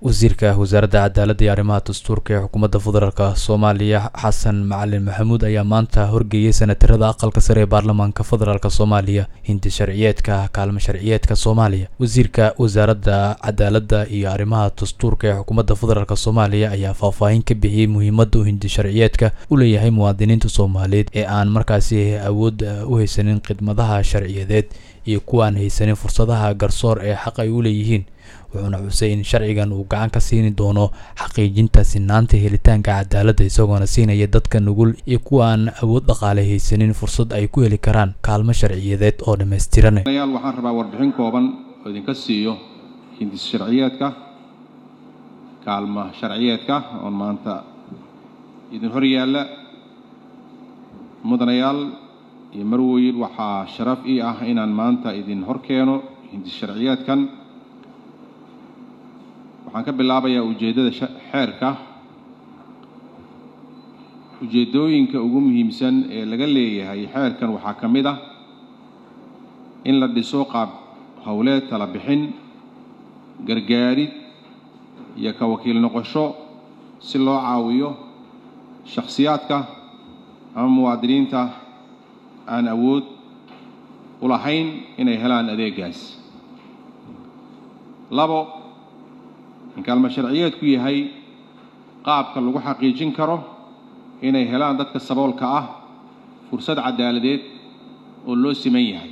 wasiirka wasaaradda cadaaladda iyo arrimaha dastuurka ee xukuumadda federaalk soomaaliya xasan macalin maxamuud ayaa maanta horgeeyey senatarada aqalka sare ee baarlamaanka federaalk soomaaliya hindi sharciyeedka kaalmo sharciyeedka soomaaliya wasiirka wasaaradda cadaaladda iyo arrimaha dastuurka ee xukuumadda federaalk soomaaliya ayaa faahfaahin ka bixiyey muhiimadda uu hindi sharciyeedka u leeyahay muwaadiniinta soomaaliyeed ee aan markaasi awood u haysanin khidmadaha sharciyadeed iyo kuwa aan haysanin fursadaha garsoor ee xaq ay u leeyihiin wuxuuna xusay in sharcigan uu gacan ka siini doono xaqiijinta sinaanta helitaanka cadaaladda isagoona siinaya dadka nugul iyo kuwa aan awood dhaqaale haysanin fursad ay ku heli karaan kaalmo sharciyadeed oo dhammaystiran yaal waxaan rabaa warbixin kooban oo idinka siiyo hindis sharciyeedka kaalmo sharciyeedka oon maanta idin hor yaalla mudanayaal iyo marweyn waxaa sharaf ii ah inaan maanta idin hor keeno hindis sharciyeedkan waxaan ka bilaabayaa ujeeddada xeerka ujeeddooyinka ugu muhiimsan ee laga leeyahay xeerkan waxaa ka mid ah in la dhiso qaab howleed tala bixin gargaarid iyo ka wakiil noqosho si loo caawiyo shakhsiyaadka ama muwaadiniinta aan awood u lahayn inay helaan adeegaas labo in kaalmo sharciyeedku yahay qaabka lagu xaqiijin karo inay helaan dadka saboolka ah fursad cadaaladeed oo loo siman yahay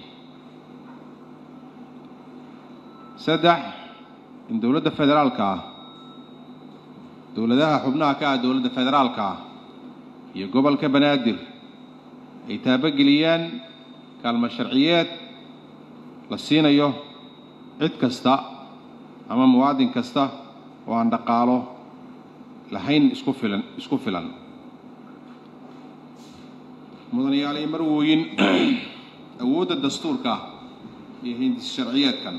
saddex in dowladda federaalka ah dowladaha xubnaha ka ah dowladda federaalka ah iyo gobolka banaadir ay taabogeliyaan kaalmo sharciyeed la siinayo cid kasta ama muwaadin kasta oo aan dhaqaalo lahayn isku filan isku filan mudanayaal iyo marwooyin awoodda dastuurka iyo hindis sharciyeedkan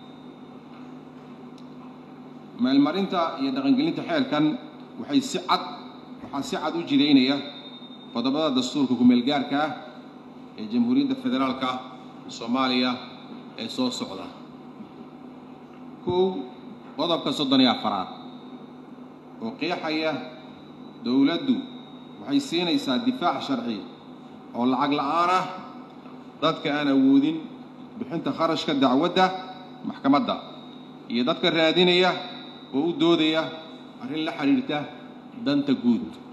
meelmarinta iyo dhaqangelinta xeerkan waxay si cad waxaa si cad u jidaynaya qodobada dastuurka ku-meelgaarka ah ee jamhuuriyadda federaalka soomaaliya ee soo socda kow qodobka soddon iyo afaraad oo qeexaya dowladdu waxay siinaysaa difaac sharci oo lacag la'aan ah dadka aan awoodin bixinta kharashka dacwadda maxkamadda iyo dadka raadinaya oo u doodaya arrin la xidhiirta danta guud